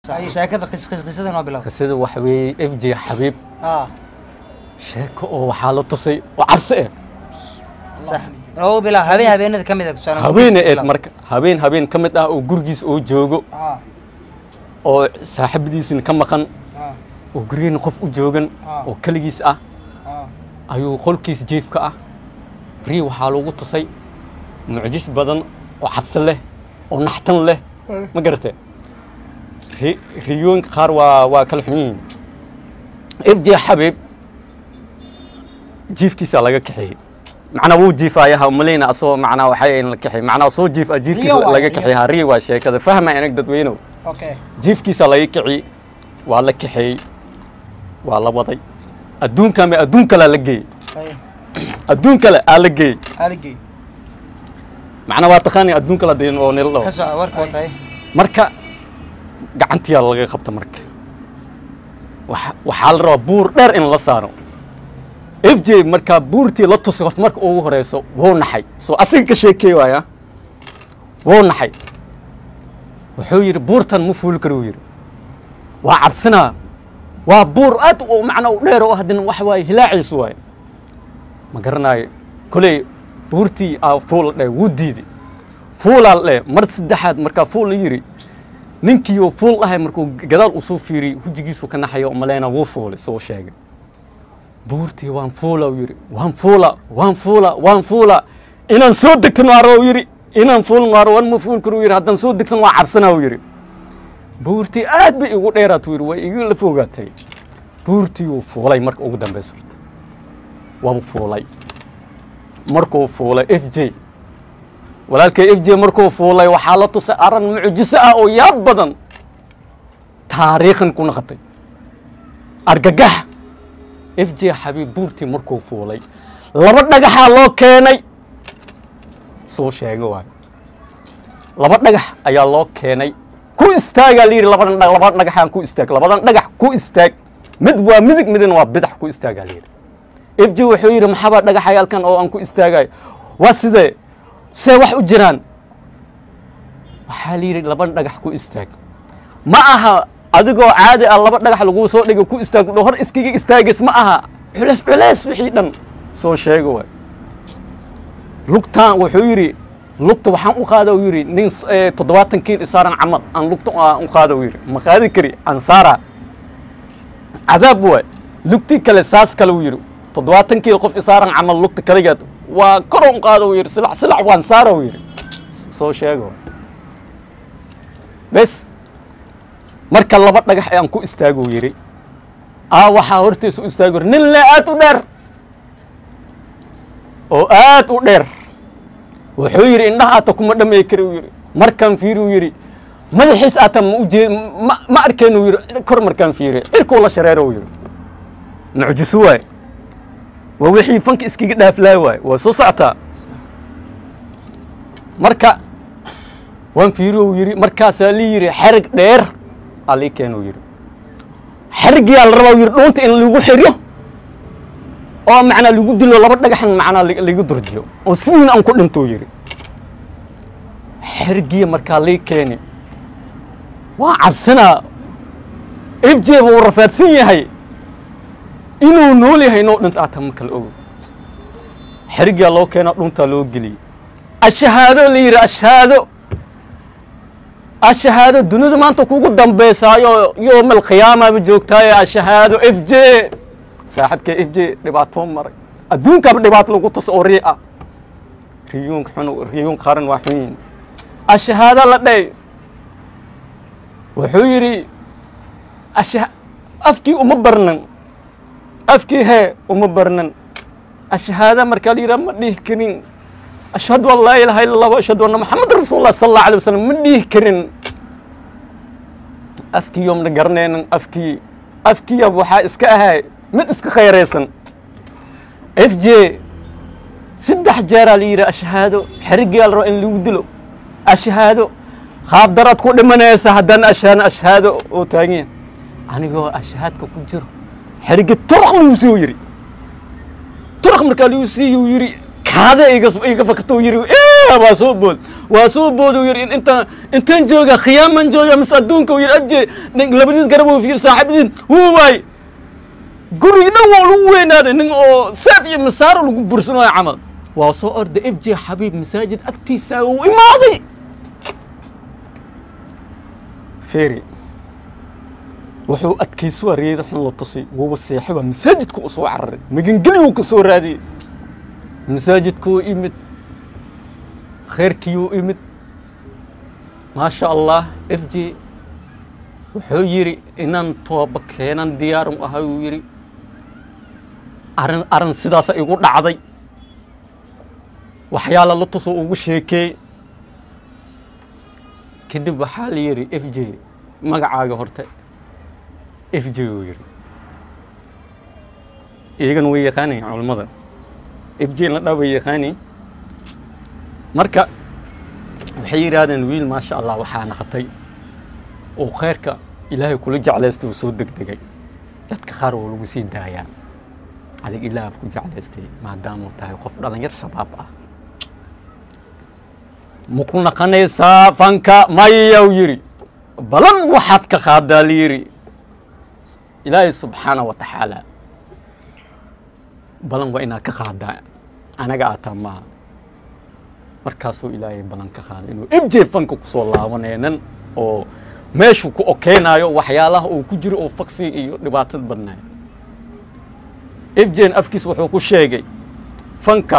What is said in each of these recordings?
sheekada qis qis qisadan waa bilow qisada waxa weeye f j xabiib ah sheeko oo waxaa la tusay oo cabsi ah sax oo bilow habeen habeenada ka mid ah tusaale habeene eed marka habeen habeen ka mid ah oo gurigiis oo joogo ah oo saaxiibadiisina ka maqan ah oo gurigeenna qof u joogan Ah. oo keligiis ah ah ayuu qolkiis jiifka ah rii waxaa lagu tusay mucjis badan oo cabsi leh oo naxtan leh ma garatee ri- riyooyinka qaar waa waa kala xun yihiin f j xabiib jiifkiisaa laga kaxeeyey macnaa wuu jiifayaha malayna asoo macnaa waxay in la kaxeey macnaa soo jiif ah jiifkiisa Riyo waaye, laga riyo. kaxeey ha rii waa sheekada fahma inag dadweynow okay jiifkiisa laga kiciyey waa la kaxeeyey waa la waday adduunka ma adduun kalea la geeyey ay adduun kale aa la geeyey aligay macnaa waa taqaani adduun kale dee oo nila ka dhaho soo warka watay marka gacantiyaa laga qabta marka waxa- waxaa la rabaa buur dheer in la saaro f j markaa buurtii la tusay horta marka ugu horeyso wuu naxay soo asiga ka sheekey waaya wuu naxay wuxuu yidhi buurtan ma fuuli karo yidhi waa cabsinaa waa buur aad u macnaa u dheer oo haddana waxa waaye hilaaciisu waaye ma garanaayo koley buurtii aa fuul dhe wuu diiday fuulaa la dhe mar saddexaad markaa fuul la yidhi ninkii oo fuul dhahay markuu gadaal usoo fiiriyey hujigiisu ka naxayo oo maleyna wuu fuulay soo sheegay buurtii waan fuula uu yidhi waan fuula waan fuula waan fuula inaan soo degtan waaro uu yidhi inaan fuulin waaro waan ma fuul karo uu yidhi haddaan soo degtan waa cabsanaa uu yidhi buurtii aad bay igu dheeraat uu yidhi way igu la fogaatay buurtii uu fuulay marka ugu dambeysa horta waa fuulay markuu fuulay f j walaalkay f j markuu fuulay waxaa la tusay aran mucjiso ah oo yaab badan taariikhan ku naqatay argagax f j xabiib buurtii markuu fuulay laba dhagaxaa loo keenay soo sheega waay laba dhagax ayaa loo keenay ku istaagaa la yidhi labadan dhag labadan dhagaxaan ku istaag labadan dhagax ku istaag mid waa midig midna waa bidax ku istaagaa la yidhi f j wuxuu yidhi maxaabaa dhagaxayaalkan oo aan ku istaagayo waa sidee see wax u jiraan waxaa la yidhi laba dhagax ku istaag ma aha adigoo caadi ah laba dhagax laguu soo dhigo ku istaag hor iskaga istaagis ma aha culeys culeys wixii dhan soo sheega waay lugtaan wuxuu yidhi lugta waxaan u qaada uu yidhi nin s- eh, toddobaatan kiil isaaran camal aan lugta aan u qaada uu yidhi ma qaadi kari aan saara cadaab waay lugtii kale saas kale uu yidhi toddobaatan kiil qof isaaran camal lugta kaligeed waa koron qaada uu yidhi silac silac waan saara uu yidhi soo sheega waay bes marka laba dhagax ayaan ku istaaguu yidhi aa waxaa hortiisa u istaagi yidhi nin le aad u dheer oo aad u dheer wuxuu yidhi indhaha aata kuma dhamay kari uu yidhi markaan fiiri uu yidhi madaxiis aata ma ujee ma ma arkeen uu yidhi kor markaan fiiri cirkuu la shareero uu yidhi mucjiso waay waa wixii fanka iskaga dhaaflaa waay waa soo socotaa marka waan fiiri uu yidhi markaasaa lii yidhi xerig dheer aa lii keen uu yidhi xerigiyaa la rabaa uu yidhi dhuunta in lagu xiryo oo macnaa lagu dilo laba dhagaxan macnaa la- lagu durjiyo oo sidiina aan ku dhinto uu yidhi xerigiya markaa lii keeni waa cabsanaa f j buu rafaadsan yahay inuu nool yahay inuu dhinto aata ma kala ogo xerigiyaa loo keenaa dhuntaa loo geliyey ashahaado la yidhi ashahaado ashahaado dunida maanta kugu dambaysaayo yoomal qiyaamaba joogtaaye ashahaado f j saaxibkee f j dhibaatoo maray adduunkaaba dhibaato lagu tuso oo rii ah riyuunka xun riyuunka qaran waa xun yihin ashahaado la dhey wuxuu yidhi asha afkii uma barnan afkii hee uma barnan ashahaada markaa la yidhaha ma dhihi karin ashhadu an laa ilaha illa allah wa ashhadu anna maxamed rasuulullah sala allahu alay wasalam ma dhihi karin afkii yoomna garanaynan afkii afkiya waxaa iska ahay mid iska khayraysan f j saddex jeeraa la yidhi ashahaado xerigiyaa la raba in lagu dilo ashahaado qaab daraad ku dhimanaysa haddana ashaana ashahaado oo taagan anigoo ashahaadka ku jiro xerigi turaq lagu sii yidhi turaq markaa lagu siiyuu yidhi kaada iga iga fakatoo yidhi waa soo bood waa soo bood uu yidhi inta intaan jooga khiyaaman jooga mise adduunka uu yidhi abje nin labadiis garab uu fiir saaxiibadiin wuu waay gurigi dhan waa lagu weynaaday nin oo seef iyo masaaro lagu bursanayo camal waa soo orda f j xabiib masaajid agtiisa uu imaaday feri wuxuu adkaysu areeyay xun la tusay wuuba seexay waa masaajidku u soo cararay magangeli uu ka soo raadiyey masaajidkuu imid khayrkiiyuu imid maasha allah f j wuxuu yidhi inaan tooba keenan diyaaru ahay uu yidhi arrin arrin sidaasa igu dhacday waxyaala la tusoo ugu sheekeey kadib waxaa la yidhi f j magacaaga horte f j uu yidhi iyagana way yaqaanayin culammada f j la dhaa way yaqaanayin marka waxay yidhaahdeen wiil maasha allah waxaa naqatay oo khayrka ilaahay kula jeclaystay uu soo degdegay dadka qaar waa lagu sii daayaa adig ilaah ku jeclaystay maadaamuu tahay qof dhalinyar shabaab ah ma ku naqanaysaa fanka mayau yidhi balan waxaad ka qaadaa la yidhi ilaahay subxaana wa tacaala balan waa inaad ka qaadaa anaga ataa maaha markaasuu ilaahay balan ka qaaday inuu ibje fanka kusoo laabanaynan oo meeshuu ku okeynayo waxyaalaha uu ku jiro oo faksi iyo dhibaatad badnaay ifjen afkiis wuxuu ku sheegay fanka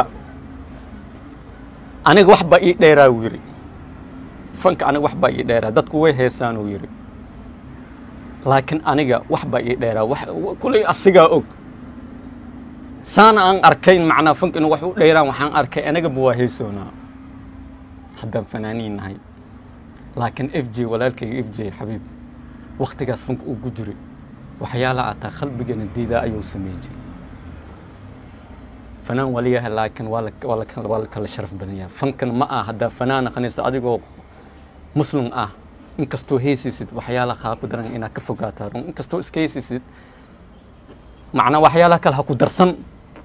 aniga wax baa ii dheeraa uu yidhi fanka aniga wax baa ii dheeraa dadku way heesaan uu yidhi laakiin aniga wax baa ii dheeraa wax kulay asigaa og saana aan arkayn macnaa fanka inuu wax u dheeraan waxaan arkay anigaba waa heesoonaa haddaan fanaaniin nahay laakiin f j walaalkayga f j xabiib waktigaas fanka uu ku jiray waxyaalaha ataa qalbigana diidaa ayuu sameyn jiray fanaan waa layahay laakiin waa la waa la waa la kala sharaf badan yahay fankan ma ah haddaa fanaan naqanaysa adigoo muslim ah inkastoo heesisid waxyaalaha kaa ku daran inaad ka fogaataa run inkastoo iska heesisid macnaa waxyaalaha kale ha ku darsan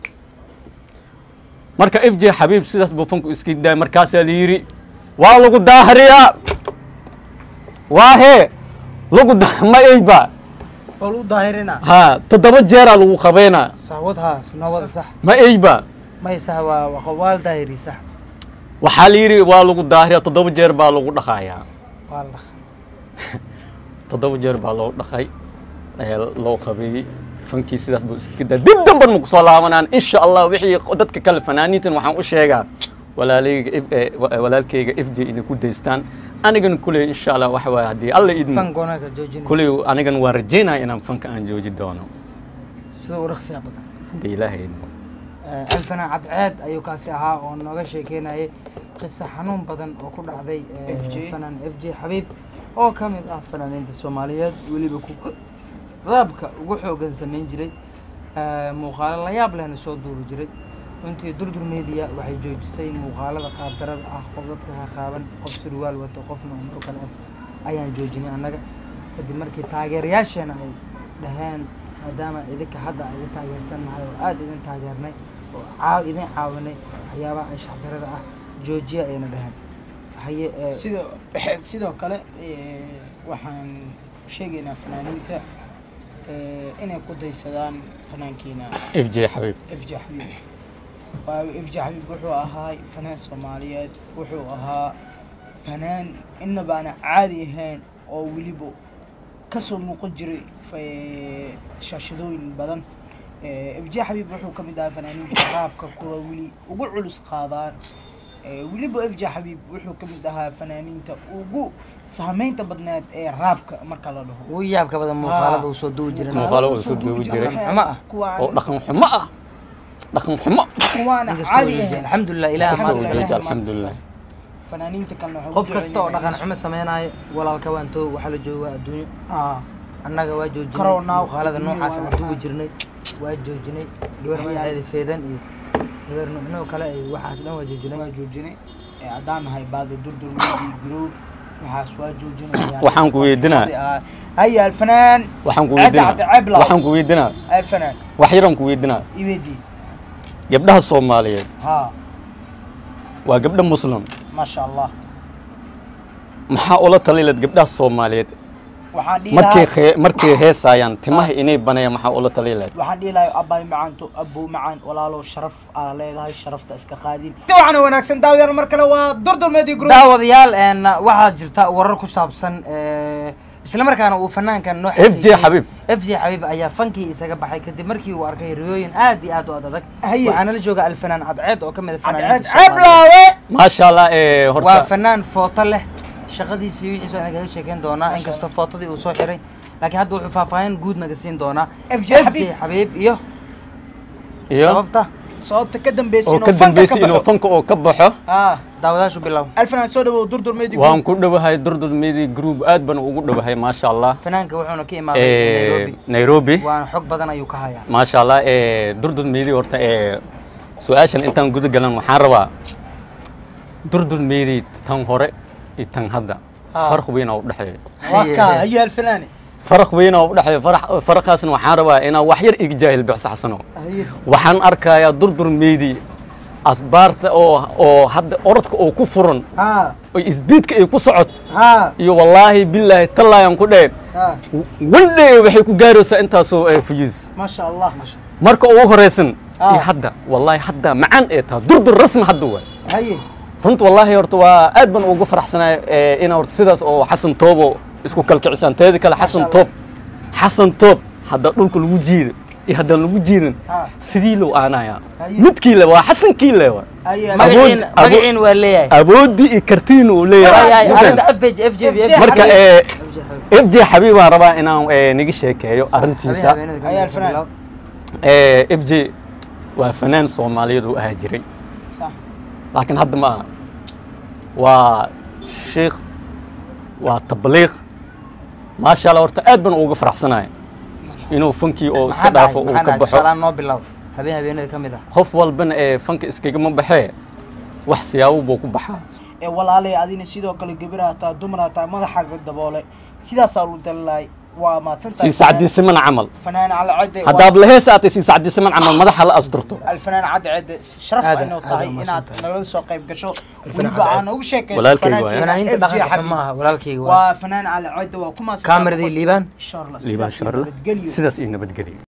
marka f j xabiib sidaas buu fanku iska daay markaasaa la yidhi waa lagu daahriyaa waa hee lagu da ma eyba oo lagu daahirina ha toddoba jeeraa lagu qabeynaa saxwad haas nabada sax ma eyba may sax waa waa waa la daahiri sax waxaa la yidhi waa lagu daahriyaa toddoba jeer baa lagu dhaqayaa waa la toddoba jeer baa loo dhaqay ee loo qabeeyey fankii sidaas buu iska daa dib damban ma kusoo laabanaan insha allah wixii dadka kale fanaaniintan waxaan u sheegaa walaalayga F- eh, wa- walaalkayga f j inay ku daystaan anigana kuley insha allah waxa waaye haddii alla idmo fan goonaka joojin kuley anigana waan rajeynaya inaan fanka aan jooji doono sida u raqsiya badan haddii ilaahay idmo alfanaan cadceed ayuu kaasi ahaa oo nooga sheekeynayay qiso xanuun badan oo ku dhacday eh, FJ. fanaan f j xabiib oo ka mid ah fanaaniinta soomaaliyeed weliba ku raabka ugu xoogan samayn jiray Eh, muuqaalo la yaab lehna soo duuri jiray runtii durdur media waxay joojisay muuqaalada qaabdarada ah qof dadka qaqaaban qof surwaal wato qofna umro kale ah ayaan joojinay annaga kadib markii taageerayaasheena ay dhaheen maadaama idinka hadda ay idin taageersan nahay oo aada idin taageernay oo caaw idin caawinay waxyaabaha anshaxdarada ah joojiya ayna dhaheen haye eh, sidoo sidoo kale eh, waxaan sheegaynaa fanaaniinta eh, inay ku daysadaan fanaankiina f j xabiib f j xabiib waayo f j xabiib wuxuu ahaa fanaan soomaaliyeed wuxuu ahaa fanaan inaba aan caadi ahayn oo weliba kasoo muuqan jiray fa- shaashadooyin badan f j xabiib wuxuu ka mid ahaa fanaaniinta raabka kuwa weli ugu culus qaadaan Eh, weliba f j xabiib wuxuu ka mid ahaa fanaaniinta ugu saameynta badneed ee raabka marka la dhaho ugu yaabka badan muuqaalada uu soo duubi jiray Muuqaalo uu soo duubi jiray. Xumo ah. kuwaan oo dhaqan xumo ah dhaqan xumo kuwaana inkastoo caadi joojiya ahayn alxamdulilah ilaah kastoo mahad uu leh. jooji alxamdulilah fanaaniinta kalena waxay qof ku kasta oo jecel dhaqan yihiin xumo sameynaayo walaalka waan too waxaa la jooga waa adduunyo Ah, annaga waa joojinay Corona, muuqaalada adduunyo noocaas waa aan duubi jirnay waa joojinay gabar magaceeda feedan iyo gabar nuucnoo kale ay waxaas dhan waa joojinay waa joojinay Eh, haddaan nahay baada durdur media group waxaas waa joojinay Waxaan ku weydiinaa. haya alfanaan waxaan ku Cadda, weydiinaa cadda, ceeb law. waxaan ku weydiinaa alfanaan wax yaraan ku weydiinaa iwedi gabdhaha soomaaliyeed ha waa gabdho muslim maasha allah maxaa ula talileed gabdhaha soomaaliyeed waxaan dhihi markay lahaa khee- markay heesaayaan timaha inay banayaan maxaa ula talileed waxaan dhihi lahay abaay macaanto abuu macaan walaalow sharaf aa leedahay sharafta iska qaadin waxaana wanaagsan daawadayaal mar kale waa durdurmeedii group daawadayaal een, waxaa jirta warar ku saabsan ee, isla markaana uu fanaankan noo FJ xaqiijiyey. Xabiib. FJ Xabiib ayaa fankii isaga baxay kadib markii uu arkay riyooyin aad iyo aad u adag Haye. waxaana la jooga alfanaan cadceed oo ka mid a cadceed fanaaniinta ceeb Soomaaliyeed. laawe maasha allah ee waa horta fanaan footo leh shaqadiisii wixiisa aan kaga sheekeyn doonaa inkastoo footadii uu soo xiray laakiin hadda wuxuu faahfaahin guud naga siin doonaa FJ Xabiib. Xabiib iyo iyo sababta sababta ka dambeysay oo ka dambeysay inuu fanka oo ka baxo ah daawadaashu bilow alfanaan soo dhawow durdurmeedii waan group ku dhowahay durdur media group aad baan ugu dhowahay maasha allah fanaanka wuxuuna ka imaaday Ee, Nairobi nairobi waana xog badan ayuu ka hayaa maasha allah ee durdur media horta ee su-aashan intaan guda galan waxaan rabaa durdur media tan hore iyo tan hadda Ah. farq weyn oo u dhexeeya waa kaa haye alfanaane farq weyn oo u dhexeeya farax- farqaasna waxaan rabaa inaa wax yar iga jaahil bixsaxsano haye waxaan arkayaa durdur media asbaarta oo oo hadda orodka oo ku furan ha oo isbiidka ay ku socot ha iyo wallaahi billaahi tallaayan ku dheh ha one day waxay ku gaaraysaa intaasoo ee fuyuus maasha allah marka ugu horeysan Ah. iyo hadda wallaahi hadda macaan ee taha durdur rasmi hadda waay haye runta wallaahi horta waa aad baan ugu faraxsanahay ee, inaa horta sidaas oo xasan toobo isku kalkicisaan teeda kale xasan Allah. toob xasan toob hadda dhulka lagu jiido iyo haddaan lagu jiirin ha sidii loo aanayaa Haye. midkii le waa xasankii le waa haye Mag- magaciin awood- magaciin waa leeyahay awoodii iyo kartiin uu leeyahay Ay, ay, Marka- arrinta FJ FJ marka Xabiib. ee FJ Xabiib. f j xabiib baan rabaa inaan ee, niga sheekeeyo arrintiisa Habeen- habeenada Ayaa kamid ah, fanaan. bilow. ee, f j waa fanaan soomaaliyeed oo ahaa jiray sax laakiin hadda ma aha waa sheikh waa tabliiq maasha allah horta aad baan uga faraxsanahay inuu fankii oo iska Maxaa dhacay? dhaafo uu Maxaa ka dhacay? baxo Tusaalahaan noo bilow habeen habeenada ka mid ah qof walbana ee fanka iskagama baxee wax siyaabo buu ku baxaa ee walaalay adina sidoo kale gabar hataa dumar hataa madaxaaga daboole sidaasaa lu dalilahay waa mahadsantahay sii sacdiisiman camal fanaan cali cadde haddaad lahees aatay sii sacdiisiman camal madaxa la asturto alfanaan cadde cadde sharaf Aadan, inuu aadan tahay waa inaad mahadsantahay. nagala soo qayb gasho Alfanaan weliba Cadde aan ugu sheekayso Walaalkayga fanaankeena waaye. fanaaniinta FJ dhaqanka Xabiib. ma aha walaalkayga waa waa fanaan cali cadde waa ku mahadsantahay kaameradii liibaan insha allah liibaan sidaas iyo sharle nabadgelyo sidaas iyo nabadgelyo